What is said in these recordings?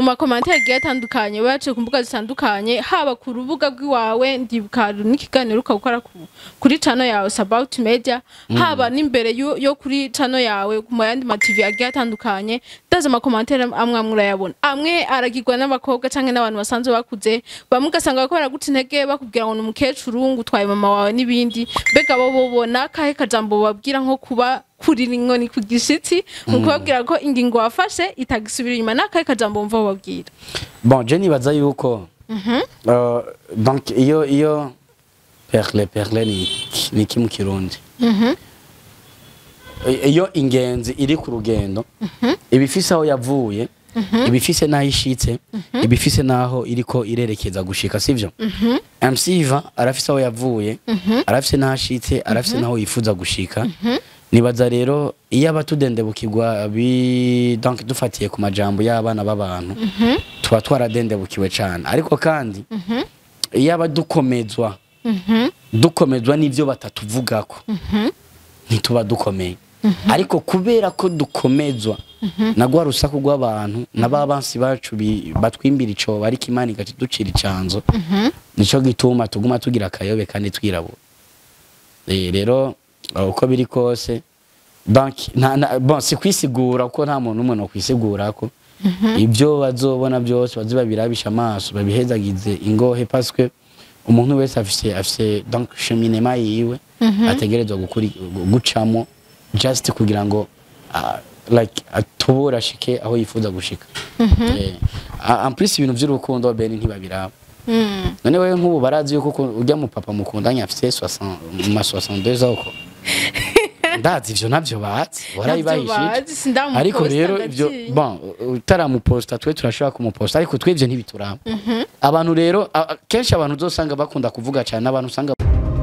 mu makomantere agiye atandukanye baciye ku mbuga zitandukanye haba ku rubuga rw'iwawe ndibuka n'ikiganiro uka gukora ku- kuri channel yawe Sabout Media haba n'imbere yo, yo kuri channel yawe mu yandi ma TV agiye atandukanye ndaza amakomantere amwe amwe urayabona amwe aragirwa n'abakobwa canke n'abantu basanzwe bakuze bamwe ugasanga bariko baraguca intege bakubwira ngo ni umukecuru ngo utwaye mama wawe n'ibindi mbega bo bobona kahe kajambo babwira nko kuba kurira inkoni ku gishitsi mu kubabwira ko ingingo wafashe itagisubira inyuma n'akahe kajambo wumva bababwira bon je nibaza yuko uh, donc iyo iyo perle perle ni ni iki mu kirundi I- iyo ingenzi iri ku rugendo iba ifise aho yavuye iba ifise n'aho ishitse iba ifise n'aho iriko irerekeza gushika sivyo MC Iva arafise aho yavuye arafise n'aho ashitse arafise n'aho yifuza gushika nibaza rero iyo aba tudendebukirwa bi donc dufatiye ku majambo y'abana b'abantu tuba twaradendebukiwe cane ariko kandi iyo aba dukomezwa dukomezwa n'ivyo batatuvugako ntituba dukomeye ariko kubera ko dukomezwa na rwa rusaku rw'abantu na ba bansi bacu bi- batwimbira icobo ariko imana ikatuducira icanzo nico gituma tuguma tugira akayobe kandi twirabura Eh, rero uh, uko biri kose donc nta- nta- bon si kwisigura kuko nta muntu n'umwe nokwisigurako ibyo bazobona byose baze babirabisha amaso babihezagize ingohe parce que umuntu wese afise afise donc cheminema yiwe ategerezwa gukuri gucamo just kugira ngo uh, like atubura ashike aho yifuza gushika eh, a- en plus ibintu by'urukundo bene ntibabiraba none wewe nk'ubu barazi yuko uku- urya mu papa mukundanye afise 60 mu ma 62 ans ko ndazi ivyo navyo bazi warayibahishije bazi, sindamuposta, ariko rero ivyo ndaciye. bon utaramuposta twe turashobora kumuposta ariko twe ivyo ntibituraba abantu rero a- a- kenshi abantu uzosanga bakunda kuvuga cyane abantu usanga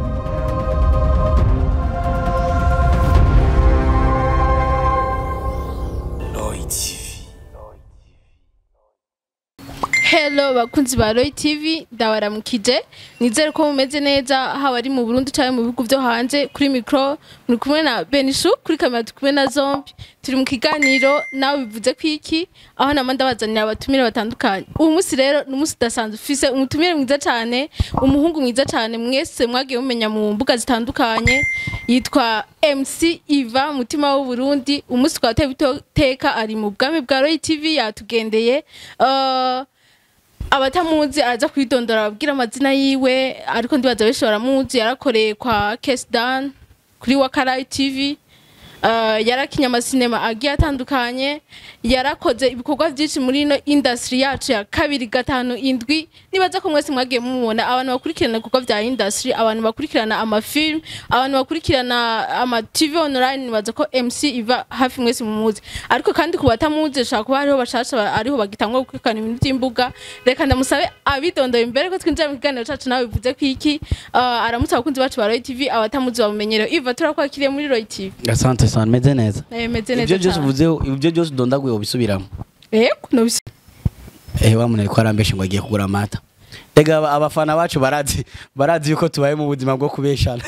Hello bakunzi ba Roy TV ndabaramukije nizere ko mumeze neza haba ari mu Burundi cyangwa mu bihugu byo hanze kuri micro muri kumwe na Benishu kuri kamera turi kumwe na Zombi turi mu kiganiro nawe bivuze ko iki aho nama ndabazanira abatumire batandukanye uyu munsi rero ni umunsi udasanzwe ufise umutumire mwiza cyane umuhungu mwiza cyane mwese mwagiye mumenya mu mbuga zitandukanye yitwa MC Iva mutima w'u Burundi umunsi twa teka ari mu bwami bwa Roy TV yatugendeye uh, abatamuzi araza kwidondora ababwira amazina yiwe ariko ndibaza benshi baramuzi yarakoreye kwa Kesdan kuri Wakarayi TV uh, yarakinye amasinema agiye atandukanye yarakoze ibikorwa byinshi muri ino industry yacu ya kabiri gatanu indwi nibaza ko mwese mwagiye mumubona abantu bakurikirana ibikorwa bya industry abantu bakurikirana amafilm abantu bakurikirana ama TV online nibaza ko MC iva hafi mwese mumuzi ariko kandi ku batamuzi shaka kuba hariho bashasha ba- ariho bagitangwa gukurikirana ibintu by'imbuga reka ndamusabe abidondoye imbere ko twinjira mu kiganiro cacu nawe bivuze ko iki uh, aramutse abakunzi bacu ba Roy TV abatamuzi bamumenyerewe iva turakwakiriye muri Roy TV asante sana meze neza Eh, meze ibyo neza byose cyane uvuze ibyo byose udondaguye ubisubiramo yego nobisi eh wamunere ko arambeshe ngo agiye kugura amata Ega aba- abafana bacu barazi barazi yuko tubaye mu buzima bwo kubeshana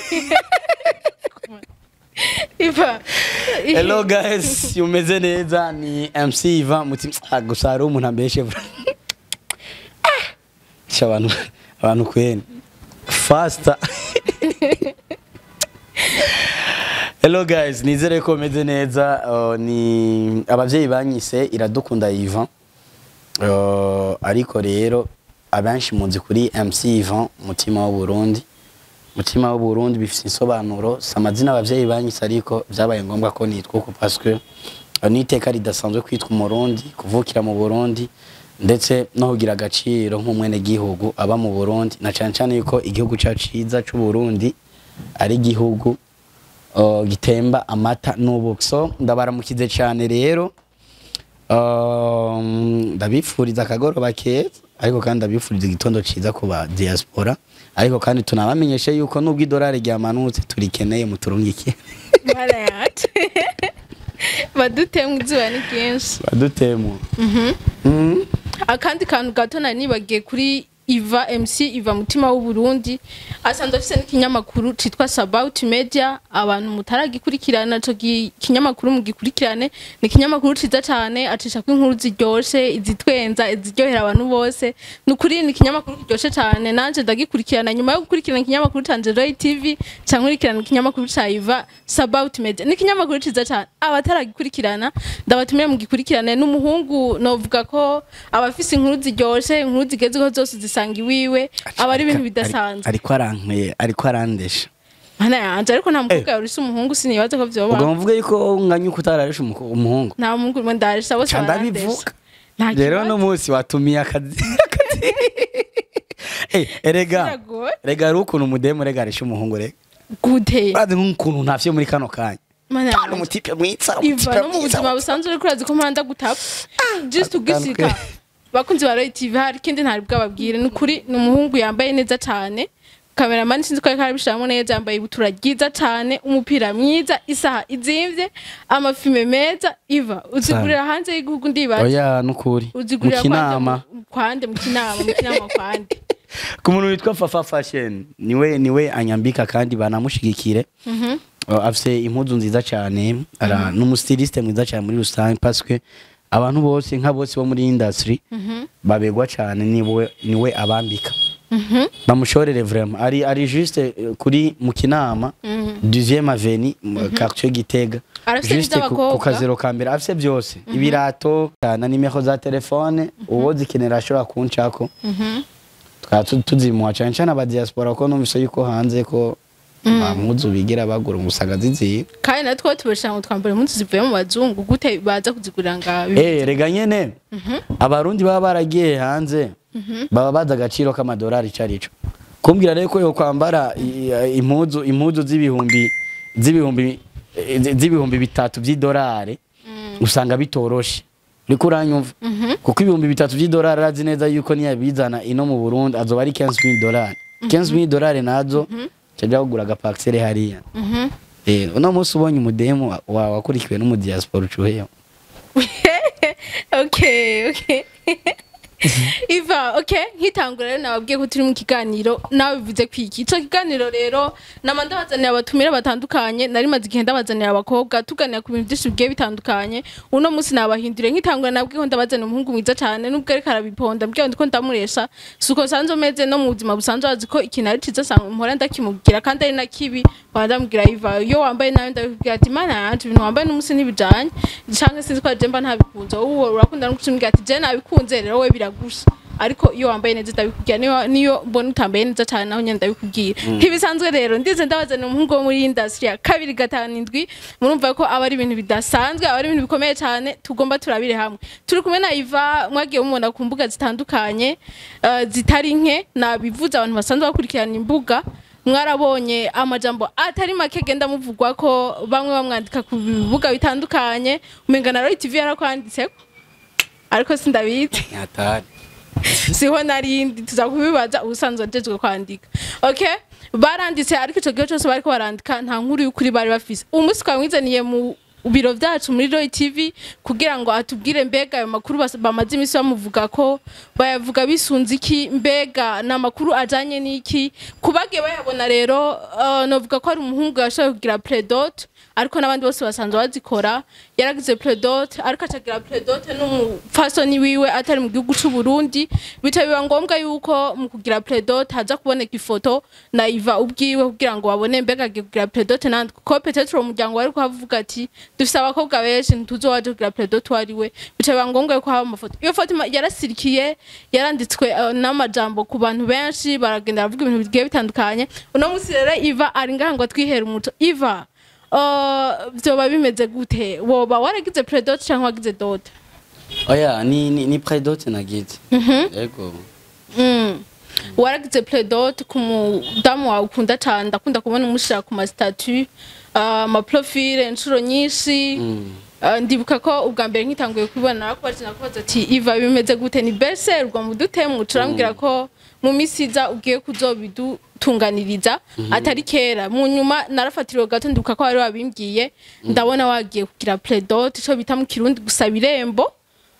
iva hello guys umeze neza ni MC Iva muti ah, gusa hari umuntu ambeshe bro Ah! Sha abantu abantu kwene faster hello guys nizere ko meze neza uh, ni abavyeyi banyise iradukunda Ivan uh, ariko rero abenshi muzi kuri MC Ivan mutima w'u Burundi mutima w'u Burundi bifite insobanuro si amazina abavyeyi banyise ariko byabaye ngombwa ko nitwa uko parce que uh, ni iteka ridasanzwe kwitwa umurundi kuvukira mu Burundi ndetse no kugira agaciro nk'umwene gihugu aba mu Burundi na cyane cyane yuko igihugu cyacu ciza cy'u Burundi ari igihugu uh, gitemba amata n'ubuki so ndabaramukize cyane rero Um, ndabifuriza akagoroba keza ariko kandi ndabifuriza igitondo ciza ku ba diaspora ariko kandi tunabamenyeshe yuko nubwo idolari ryamanutse turikeneye muturungike mara yacu badutemwe izuba ni ryinshi badutemu Mhm. akandi kantu gato nari nibagiye kuri iva mc iva mutima w'uburundi asanzwe afise n'ikinyamakuru citwa sabout media abantu mutaragikurikirana ico gi- kinyamakuru mugikurikirane ni ikinyamakuru ciza cane acishako inkuru ziryoshe izitwenza iziryohera abantu bose ni ukuri ni ikinyamakuru kiryoshe cane nanje ndagikurikirana nyuma yo gukurikirana ikinyamakuru canje roy tv ca nkurikirana ikinyamakuru ca iva sabout media ni ikinyamakuru ciza cane abataragikurikirana ndabatumire mugikurikirane n'umuhungu novuga ko abafise inkuru ziryoshe inkuru zigezweho zose zisanga iwiwe aba ari ibintu bidasanzwe ariko arankwiye ariko arandesha mana yanje ariko nta mukobwa yorisha umuhungu sinibaza ko ubwo vyoba mvuge yuko nganyuka utararisha umuko- umuhungu nta muhungu rimwe ndarisha bose ca barandesha ndabivuga nta rero kibazo. no munsi watumiye akazi akazi Eh, erega Biragoye. rega ari ukuntu umudemu rega arisha umuhungu rega gute urazi nk'ukuntu ntavyo muri kano kanya mana Kandi yanje umutipe mwiza iva umutipe no mu mwiza buzima busanzwe uriko urazi ko mpanda gutapfa just ugisika atandukanye. bakunzi ba Roy TV hari ikindi ntari bwababwire ni ukuri ni umuhungu yambaye neza cane kameramani sinzi ko ariko arabishiramo neza yambaye ibutura ryiza cane umupira mwiza isaha izimvye amafime meza iva uzigurira hanze y'igihugu ndibaza oya nukuri mu uzigurira kinama kwande mu- kwande mu kinama mu kinama kwande ku muntu witwa fafa fashion niwe niwe anyambika kandi banamushigikire Uh, afise impuzu nziza cyane ara n'umustiliste mwiza cyane muri rusange parce que abantu bose nka bose bo muri industry babegwa cyane niwe niwe abambika bamushorere vraiment ari ari juste eh, kuri mu kinama 12e avenue mu quartier Gitega Arafise juste ku- n'ivy'abakobwa. ku kazero ka mbere afise byose ibirato na nimero za telefone uwo zikenera ashobora kuncako tukaba tu- tuzimuha cyane cyane aba diaspora ko numvise yuko hanze ko impuzu bigira bagura umusanga ziziba kandi natwe tubashira ngo twambare impuzu zivuye mu bazungu gute baza kuzigurira nga Eh, rega nyene abarundi baba baragiye hanze baba bazi agaciro k'amadolari ico arico kumbwira rero ko yo kwambara i- impuzu impuzu z'ibihumbi z'ibihumbi eh, zi- z'ibihumbi bitatu vy'idolari usanga bitoroshe uriko uranyumva kuko ibihumbi bitatu vy'idolari arazi neza yuko niyabizana ino mu burundi azoba ari 15000 dolari 15000 dolari nazo caja kugura agapaxere hariya Eh, uno munsi ubonye umudemu wa- wa- wakurikiwe n'umudiaspora ucuheyo okay okay iva okay nkitangura rero nababwiye ko turi mu kiganiro nawe bivuze kwiki ico kiganiro rero nama ndabazaniye abatumire batandukanye nari maze igihe ndabazanira abakobwa tuganira ku bintu byinshi bigiye bitandukanye uno munsi nabahinduriye nkitangura nabwiye ko ndabazanira umuhungu mwiza cyane nubwo ariko arabiponda mbwiye ndiko ndamuresha suko sanzo meze no mu buzima busanzwe azi ko ikintu ari ciza sanga mpora ndakimubwira kandi ari na kibi wandambwira iva iyo wambaye nawe ndabibwira ati mana yanje ibintu wambaye n'umunsi ntibijanye canke sinzi ko aje mba ntabikunze wowe urakunda no kucimbwira ati je nabikunze rero we biragusha ariko iyo wambaye neza ndabikubwira niyo niyo mbona utambaye neza cyane naho nyene ndabikubwira ntibisanzwe rero ndize ndabazana umuhungu wo muri industry ya kabiri gatanu indwi murumva ko aba ari ibintu bidasanzwe aba ari ibintu bikomeye cyane tugomba turabire hamwe turi kumwe na Iva mwagiye mumubona ku mbuga zitandukanye eh, zitari nke nabivuze abantu basanzwe bakurikirana imbuga mwarabonye amajambo atari make genda muvugwa ko bamwe bamwandika ku bibuga bitandukanye umenga na Roy TV yarakwanditseko ariko sindabizi nyatari siho narindi tuza kubibaza ubusanzwe ajejwe kwandika okay baranditse ariko ico gihe cyose bariko barandika nta nkuru y'ukuri bari bafise umunsi twamwizaniye mu biro vyacu muri Roy TV kugira ngo atubwire mbega ayo makuru bas- bamaze imisi bamuvuga ko bayavuga bisunze iki mbega ni amakuru ajanye n'iki kubagiye bayabona rero uh, novuga ko ari umuhungu yashoboye kugira predote ariko n'abandi bose basanzwe bazikora yaragize predote ariko acagira predote n'umupfasoni wiwe atari mu gihugu c'u Burundi bica biba ngombwa yuko mu kugira predote haza kuboneka ifoto na Iva ubwiwe kugira ngo babone mbega agiye kugira predote nandi kuko petetre uwo muryango wari kuhavuga ati dufise abakobwa benshi ntituzi waje kugira predote uwo ari we bica biba ngombwa yuko haba amafoto iyo foto ima- yarasirikiye yaranditswe eh, n'amajambo ku bantu benshi baragenda baravuga ibintu bigiye bitandukanye uno munsi rero Iva ari ngaha ngo atwihere umuco Iva Uh, vyoba bimeze gute woba waragize predote canke wagize dote oya ni ni, ni predote nagize yego mm. waragize predote ku mudamu wawe ukunda cane ndakunda kubona umushira ku masitatu amaprofile inshuro nyinshi Mm. Uh, ndibuka ko ubwa mbere nkitanguye kubibona narakubaje nakubaza ati iva bimeze gute ni berser ubwo mudutemwe turambwira ko mu misi iza ugiye kuzobidutunganiriza atari kera mu nyuma narafatiriwe gato ndibuka ko wari wabimbwiye ndabona wagiye kugira predote ico bita mu kirundi gusaba irembo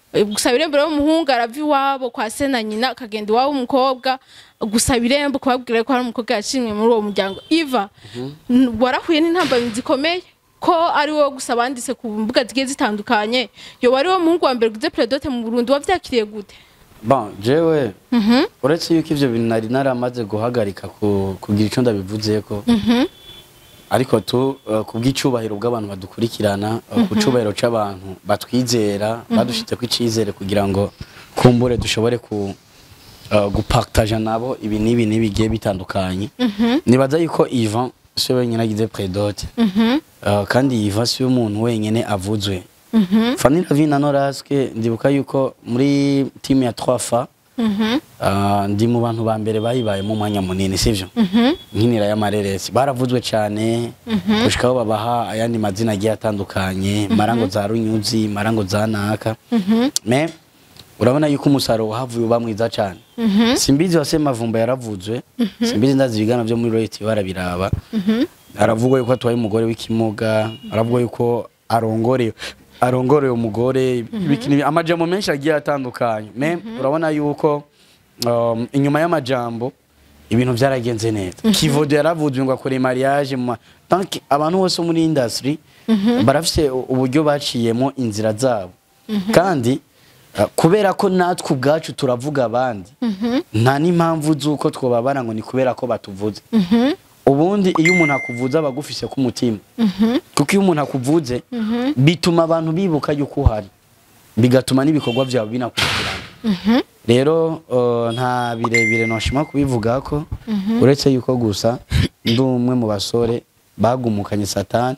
Eh, gusaba irembo rero umuhungu arava iwabo kwa se na nyina akagenda iwabo w'umukobwa gusaba irembo kubabwira ko hari umukobwa yashimwe muri uwo muryango iva n- warahuye n'intambamyi zikomeye ko ari wowe gusa banditse ku mbuga zigiye zitandukanye yo wari wo muhungu wa mbere guze predote mu Burundi wavyakiriye gute bon jewe uretse yuko ivyo bintu nari naramaze guhagarika ku- kugira ico ndabivuzeko ariko tu uh, ku bw'icubahiro bw'abantu badukurikirana uh, ku cubahiro c'abantu batwizera badushizeko icizere kugira ngo kumbure dushobore ku uh, gupartaja nabo ibi n'ibi n'ibigiye bitandukanye nibaza yuko Ivan siwe wenyine agize predote uh, kandi Ivan siwe umuntu wenyine avuzwe Fanny Lavine na Noraske ndibuka yuko muri timu ya 3 fa uh, ndi mu bantu ba mbere bayibayemo umwanya munini sivyo nkinira y'amareresi baravuzwe cyane gushikaho babaha ayandi mazina agiye atandukanye marango za runyuzi marango za naka me urabona yuko umusaruro wahavuye uba mwiza cyane simbizi wase mavumba yaravuzwe simbizi ndazi ibigana byo muri royalty barabiraba aravugwa yuko atwaye umugore w'ikimuga aravugwa yuko arongoreye arongoreye umugore ibikini- amajambo menshi agiye atandukanye me urabona yuko um, inyuma y'amajambo ibintu byaragenze neza kivodo yaravuzwe ngo akore mariage mu ma- donc abantu bose bo muri industry barafite u- uburyo baciyemo inzira zabo kandi uh, kubera ko natwe ubwacu turavuga abandi nta n'impamvu z'uko twababara ngo ni kubera ko batuvuze ubundi iyo umuntu akuvuze aba agufise ku mutima kuko iyo umuntu akuvuze bituma abantu bibuka yuko uhari bigatuma n'ibikorwa byawe binakurikirana rero uh, nta birebire noshima kubivuga ko uretse yuko gusa ndi umwe mu basore bagumukanye satani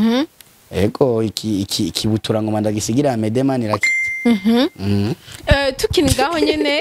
ego iki iki ikibutura ngoma ndagisigira amedemani raki Mhm. Eh, tukiri ngaho nyene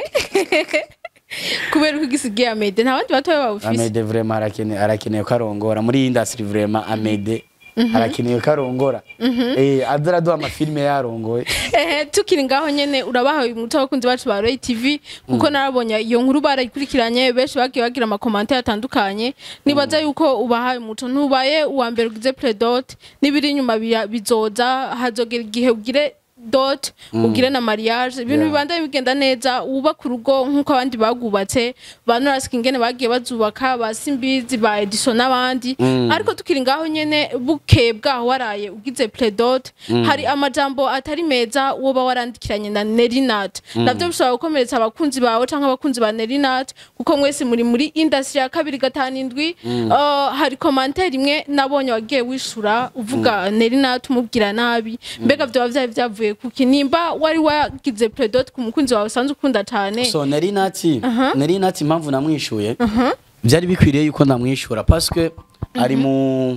kubera ko igisigiye amede nta bandi batoya bawufise amede vraiment arakeneye arakeneye ko arongora muri industry vraiment amede arakeneye ko arongora eh azara duha amafilme yarongoye ehe tukiri ngaho nyene urabahaye umuco abakunzi bacu ba Roy TV kuko narabonye iyo nkuru barayikurikiranye benshi bagiye bagira amakomantere atandukanye nibaza yuko ubahaye umuco ntubaye uwa mbere ugize predote n'ibiri inyuma bira- bizoza hazogera igihe ugire dot ugire na mariage ibintu Yeah. bibandanye bigenda neza wubaka urugo nk'uko abandi bagubatse ba Norasika ingene bagiye bazubaka ba Simbizi ba Edison n'abandi ariko tukiri ngaho nyene buke bwaho waraye ugize predot hari amajambo atari meza woba warandikiranye na Nerinat navyo bishobora gukomeretsa abakunzi bawe canke abakunzi ba Nerinat kuko mwese muri muri industry ya kabiri gatanu indwi uh, hari commentaire imwe nabonye wagiye wishura uvuga Nerinat umubwira nabi mbega vyoba vyari vyavuye kuki nimba wari wagize predot ku mukunzi wawe usanzwe ukunda cane so nari nati nari nati impamvu namwishuye byari bikwiriye yuko ndamwishura parce que ari mu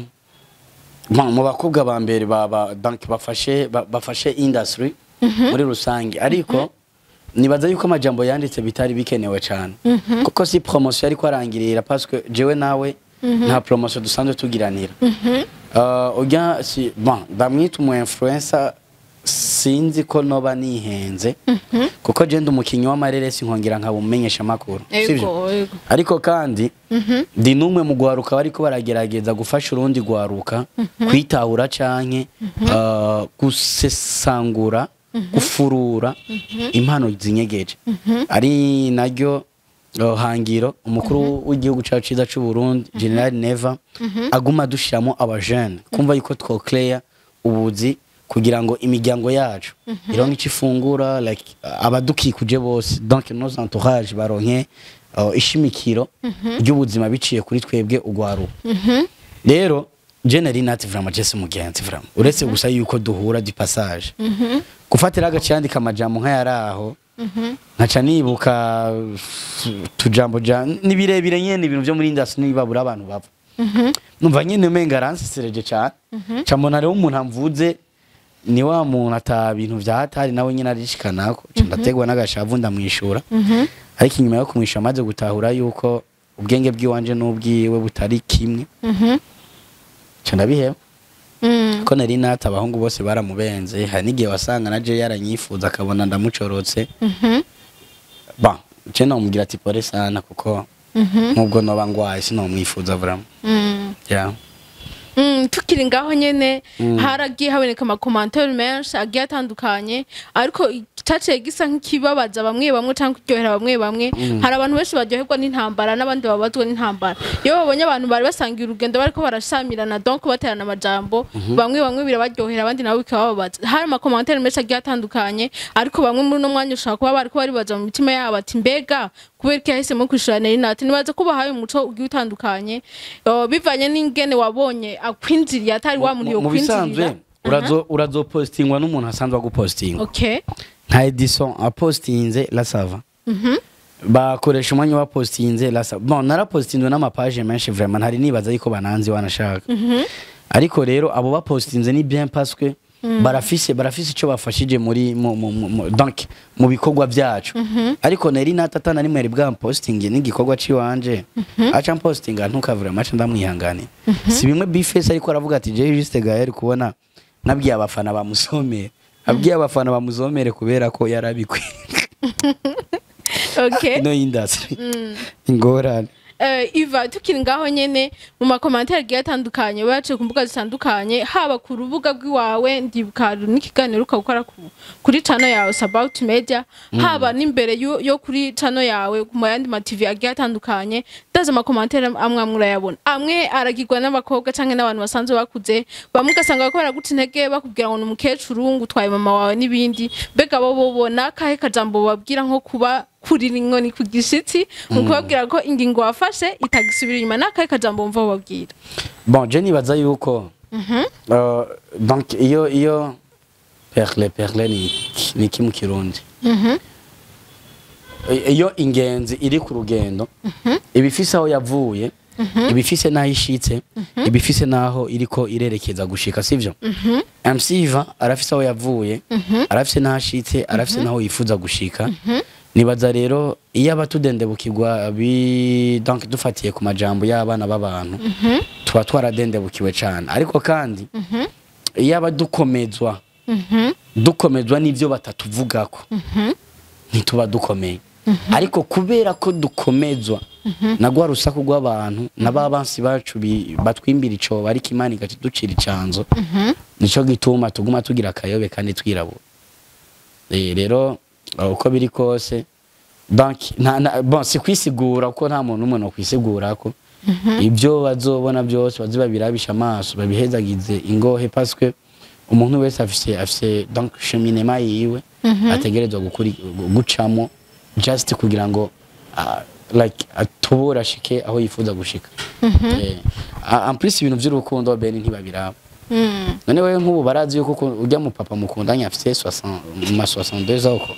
ma- mu bakobwa ba mbere ba ba- donc bafashe ba- bafashe industry muri rusange ariko nibaza yuko amajambo yanditse bitari bikenewe cyane kuko si promotion ariko arangirira parce que jewe nawe nta promotion dusanzwe tugiranira Uh, ujya si bon ndamwita umu influencer sinzi ko noba nihenze kuko je ndi umukinnyi w'amareresi nkongera nkaba umumenyesha amakuru sivyo Ego, ego. ariko kandi ndi n'umwe mu gwaruka bariko baragerageza gufasha urundi gwaruka kwitahura canke uh, gusesangura gufurura impano zinyegeje ari naryo uh, hangiro umukuru w'igihugu cacu ciza c'u Burundi General Neva aguma adushiramo abajene kumva yuko twoclear ubuzi kugira ngo imiryango yacu ironke ico ifungura like uh, abadukikuje bose donc nos entourage baronke uh, ishimikiro ry'ubuzima biciye kuri twebwe ugwaruka rero je nari nati vraiment jese mugenzi vraiment uretse gusa yuko duhura du passage gufatira agacandika amajambo nk'ayaraho nkaca nibuka uh, tujambo ja ni birebire nyene ibintu vyo muri industry nibabura abantu bava numva nyene umenga aransesereje cane ca mbona rero umuntu amvuze ni wa muntu ata bintu vya hatari nawe nyene arishikanako ca ndategwa n'agashavu ndamwishura ariko inyuma yo kumwisha amaze gutahura yuko ubwenge bw'iwanje n'ubwiwe butari kimwe ca ndabiheba Mm. ko nari nata abahungu bose baramubenze hari n'igihe wasanga na je yaranyifuza akabona ndamucorotse ba je nomubwira ati pore sana kuko nubwo noba ngwaye sinomwifuza vraiment Mm. yeah. Mm, tukiri ngaho nyene haragiye haboneka amakomantere menshi agiye atandukanye ariko caciye gisa nk'ikibabaza bamwe bamwe cyangwa kiryohera bamwe bamwe hari abantu benshi baryoherwa n'intambara n'abandi babazwa n'intambara iyo babonye abantu bari basangiye urugendo bariko barashamirana donc baterana amajambo bamwe bamwe birabaryohera abandi nabo bikabababaza hari amakomantere menshi agiye atandukanye ariko bamwe muri uno mwanya ushobora kuba bariko baribaza mu mitima yabo ati mbega kubera ko yahisemo kwishura nerinati nibaza ko bahaye umuco ugiye utandukanye uh, bivanye n'ingene wabonye akwinjiriye atari wa muntu mu bisanzwe yokwinjirira urazo urazopostingwa n'umuntu asanzwe agupostinga okay nka Edison apostinze la sava bakoresha umwanya wapostinze la sava bon narapostinzwe n'amapaje menshi vraiment ntari nibaza yuko bananzi wanashaka ariko rero abo bapostinze ni bien parce que barafise barafise ico bafashije muri mu, mu, mu, mu, donc mu bikorwa byacu ariko nari natata na rimwe bwa posting n'igikorwa ciwanje aca postinga ntukavura mace ndamwihangane si bimwe bifese ariko aravuga ati je juste gael kubona nabwiye abafana bamusomere abwiye abafana bamuzomere kubera ko yarabikwe okay no industry ingorane Eh, Iva tukiri ngaho nyene mu makomantere agiye atandukanye baciye ku mbuga zitandukanye haba ku rubuga rw'iwawe ndibuka n'ikiganiro ukakora ku- kuri channel yawe Sabout Media haba n'imbere yo, yo kuri channel yawe ku mayandi ma TV agiye atandukanye ndaza amakomantere amwe amwe urayabona amwe aragirwa n'abakobwa canke n'abantu basanzwe bakuze bamwe ugasanga bariko baraguca intege bakubwira ngo ni umukecuru ngo utwaye mama wawe n'ibindi mbega bo bobona kahe kajambo babwira nko kuba kurira inkoni ku gishitsi mu kubabwira ko ingingo wafashe itagisubira inyuma n'akahe kajambo wumva bababwira bon je nibaza yuko uh, donc iyo iyo perle perle ni ni iki mu kirundi I- iyo ingenzi iri ku rugendo iba ifise aho yavuye iba ifise n'aho ishitse iba ifise n'aho iriko irerekeza gushika sivyo MC Iva arafise aho yavuye arafise n'aho ashitse arafise n'aho yifuza gushika nibaza rero iyo abatudendebukirwa bi donc dufatiye ku majambo y'abana b'abantu tuba twaradendebukiwe cyane ariko kandi iyo abadukomezwa dukomezwa n'ivyo batatuvugako ntituba dukomeye ariko kubera ko dukomezwa na rwa rusaku rw'abantu na ba bansi bacu bi- batwimbira icobo ariko imana ikatuducira icanzo nico gituma tuguma tugira akayobe kandi twirabura Eh, rero uh, uko biri kose donc nta nta- bon si kwisigura kuko nta muntu n'umwe no kwisigurako ibyo bazobona byose bazi babirabisha amaso babihezagize ingohe parce que umuntu wese afise afise donc cheminema yiwe ategerezwa gukuri gucamo just kugira ngo uh, like atubura ashike aho yifuza gushika eh, a- en plus ibintu by'urukundo bene ntibabiraba none wewe nk'ubu barazi yuko uku- ujya mu papa mukundanye afite 60 ma 62 ans uko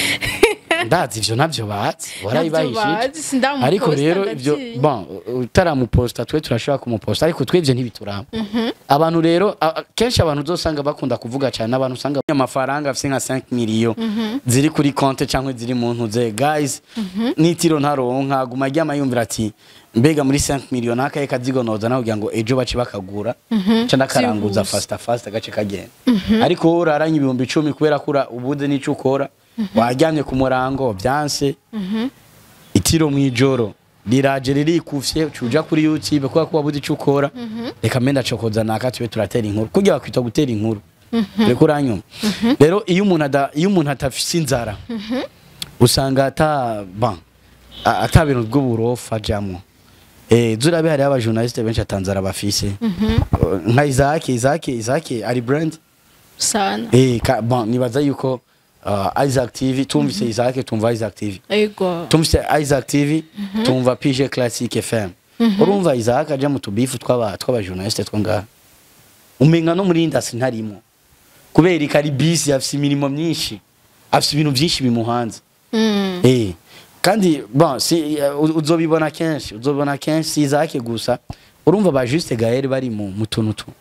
ndazi ivyo navyo bazi warayibahishije bazi, sindamuposta, ariko rero ivyo ndatinya. bon utaramuposta twe turashobora kumuposta ariko twe ivyo ntibituraba abantu rero a- a- kenshi abantu uzosanga bakunda kuvuga cyane abantu usanga amafaranga afite nka 5 miliyo ziri kuri konte cyangwa ziri mu ntuze guys nitiro ntaronka guma aryama yumvira ati mbega muri 5 miliyo nakaye kazigonoza nawe kugira ngo ejo bace bakagura ca ndakaranguza Byihuse. fasta fasta gace kagenda ariko wowe uraranye ibihumbi icumi kubera ko ura- ubuze n'ico ukora waryamye ku murango byanse itiro mw'ijoro riraje ririkufye cuja kuri youtube kubera ko wabuze ico ukora reka mbe ndacokoza naka tube turatera inkuru kurya bakwita gutera inkuru reka uranyuma rero iyo umuntu ada- iyo umuntu atafise inzara usanga ata ban a- ata bintu bw'uburofa ajamwo eh zurabe hariho abajournaliste benshi atanzara bafise nka Isaac Isaac Isaac ari brand sana eh ka- bon nibaza yuko uh, Isaac TV tumvise Isaac tumva Isaac TV ego tumvise Isaac TV tumva PG Classic FM urumva Isaac aja mu tubifu tw'aba tw'aba journaliste two ngaha umenga no muri industry ntarimo kubera ikari busy afise imirimo myinshi afise ibintu byinshi bimuhanze Mm. eh kandi bon si uh, uzobibona kenshi uzobibona kenshi si Isaac gusa urumva ba Juste Gaël bari mu mu tuntu tu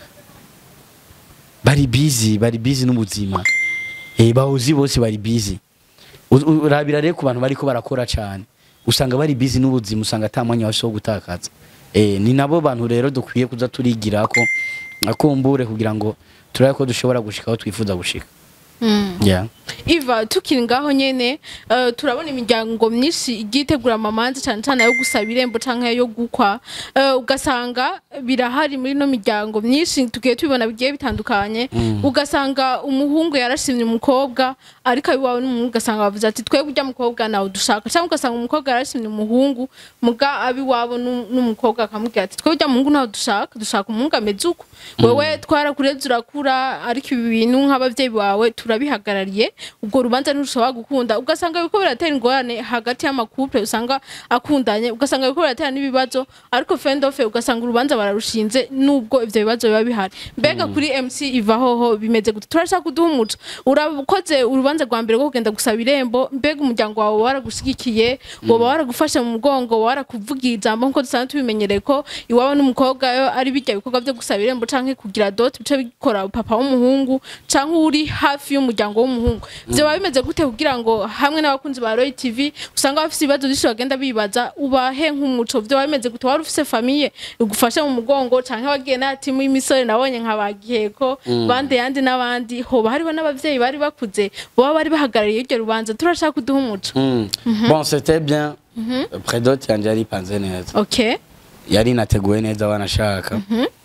bari busy bari busy n'ubuzima eh bawuzi bose bari busy U- u- urabira rero ku bantu bariko barakora cyane usanga bari busy n'ubuzima usanga ata mwanya wose wo gutakaza eh ni nabo bantu rero dukwiye kuza turigirako akumbure kugira ngo turabe ko dushobora gushika aho twifuza gushika yeah. iva tukiri ngaho nyene eh, turabona imiryango myinshi igiye itegura amamanza cyane cyane yo gusaba irembo canke yo gukwa Eh, ugasanga birahari muri no miryango myinshi tugiye tubibona bigiye bitandukanye ugasanga umuhungu yarashimye umukobwa ariko abiwawe n'umuhungu ugasanga bavuze ati twebwe urya mukobwa nawe dushaka cyangwa ugasanga umukobwa yarashimye umuhungu muga abiwabo n'u- n'umukobwa akamubwira ati twebwe urya muhungu nawe dushaka dushaka umuhungu ameze uko wewe twarakureze urakura ariko ibi bintu nk'abavyeyi bawe turabihagarariye ubwo rubanza ntirushobora gukunda ugasanga biriko biratera ingorane hagati y'amakouple usanga akundanye ugasanga biriko biratera n'ibibazo ariko fendofe ugasanga urubanza bararushinze nubwo ivyo bibazo biba bihari mbega kuri mc iva hoho bimeze gute turashaka kuduha umuco urakoze urubanza rwa mbere rwo kugenda gusaba irembo mbega umuryango wawe waragushigikiye woba waragufashe mu mugongo woba warakuvugiye ijambo nkuko dusanzwe tubimenyereye ko iwabo n'umukobwa yo ari bijya bikorwa byo gusaba irembo canke kugira dot bice bikora papa w'umuhungu canke uri hafi y'umuryango w'umuhungu vyoba bimeze gute kugira ngo hamwe n'abakunzi ba Roy TV usanga bafise ibibazo byinshi bagenda bibaza ubahe nk'umuco vyoba bimeze gute wari ufise famiye igufashe mu mugongo canke wagiye na timu y'imisore nabonye nka bagiheko bande yandi n'abandi hoba hariho n'abavyeyi bari bakuze boba bari bahagarariye iryo rubanza turashaka kuduha umuco Mm. bon c'était bien predote yanje yari ipanze neza okay yari inateguwe neza wanashaka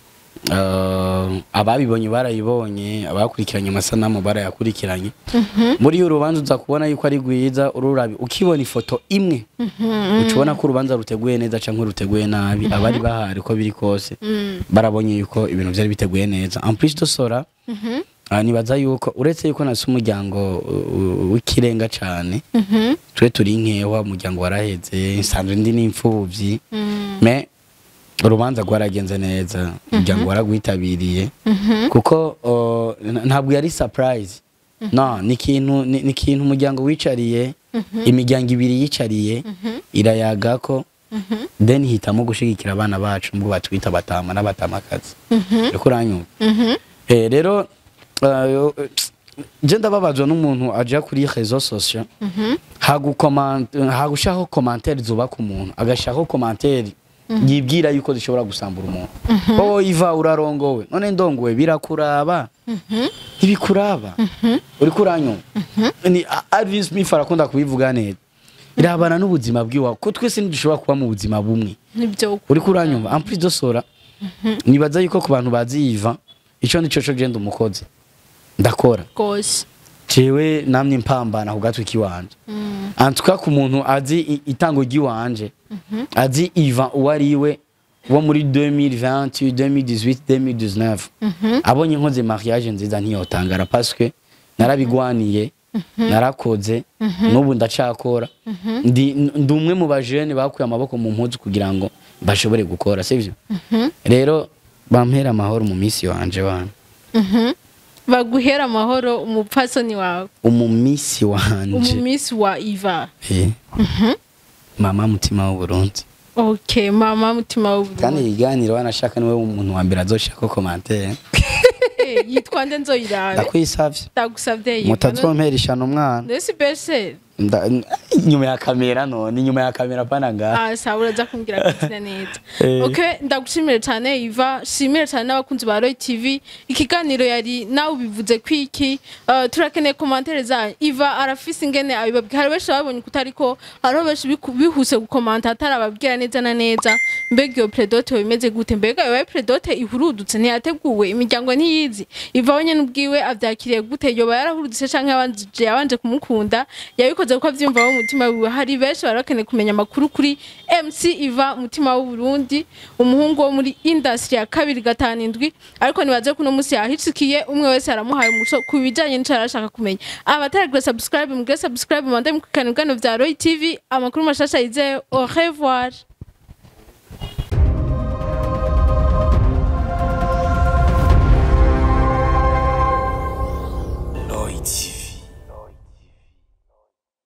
Uh, ababibonye barayibonye abakurikiranye amasanamu barayakurikiranye muri iyo urubanza uza kubona yuko ari rwiza ururabi ukibona ifoto imwe ucubona ko urubanza ruteguye neza cyangwa ruteguye nabi abari bahari uko biri kose barabonye yuko ibintu byari biteguye neza en plus de cela uh, nibaza yuko uretse yuko nasi umuryango uh, w'ikirenga cyane twe turi nkewa umuryango waraheze nsanzwe ndi n'imfubyi me urubanza rwaragenze neza umuryango waragwitabiriye kuko uh, n- ntabwo yari surprise no ni ikintu ni ni ikintu umuryango wicariye imiryango ibiri yicariye irayaga ko then hitamo gushigikira abana bacu mubwo batwita batama n'abatamakazi uriko uranyumva Eh, rero uh, je ndababazwa n'umuntu aja kuri réseaux sociaux hagushaho commentaire zubaka umuntu agashaho commentaire yibwira yuko zishobora gusambura umuntu wowe iva urarongowe none ndongowe birakuraba ntibikuraba uriko uranyumva ni Alvin Smith arakunda kubivuga neza irabana n'ubuzima bwiwawe ko twese ntidushobora kuba mu buzima bumwe nibyo uriko uranyumva en plus de cela nibaza yuko ku bantu bazi yiva ico ndico co genda umukozi ndakora rwose jewe namwe mpambana ku gatwi kiwanje antuka ku muntu azi i- itango ry'iwanje azi iva uwo ariwe wo muri 2020 2018 2019 abonye nkoze mariage nziza ntiyotangara parce narabigwaniye narakoze n'ubu ndacakora ndi ndi umwe mu bajene bakuye amaboko mu mpuzu kugira ngo bashobore gukora sivyo rero bampera amahoro mu minsi wanje wana baguhera amahoro umupfasoni wawe umumisi wanje umumisi wa iva Eh. mama mutima w'uburundi okay mama mutima kandi w'uburundi ibiganiro wanashaka niwe umuntu wa mbere azoshaka komantere Eh, yitwa nde nzoyirabe ndakwisavye ndagusavye yiva mutazompera ishano umwana ndetse bese Nda- inyuma ya kamera none inyuma ya kamera pana ngaha ah sawa uraza kumbwira kugira neza Eh. okay ndagushimire cyane Iva shimire cyane n'abakunzi ba Roy TV ikiganiro yari nawe ubivuze kwiki uh, turakeneye commentaire zanyu Iva arafise ingene abibabwira hari benshi babonye kutariko hariho benshi biku- bihuse gukomanta atarababwira neza na neza mbega iyo predote bimeze gute mbega iyo predote ihurudutse ntiyateguwe imiryango ntiyizi Iva we nyene ubwiwe avyakiriye gute yoba yarahurudutse canke yabanje yabanje kumukunda yabikoze kuko avyumva mu mutima wiwe hari benshi bari bakeneye kumenya amakuru kuri MC Iva mutima w'u Burundi umuhungu wo muri industry ya kabiri gatanu indwi ariko nibaze ko uno munsi yahicikiye umwe wese aramuhaye umuco ku bijanye n'ico arashaka kumenya abataragira subscribe mugire subscribe mande mu biganiro vya Roy TV amakuru mashasha yizeyo au revoir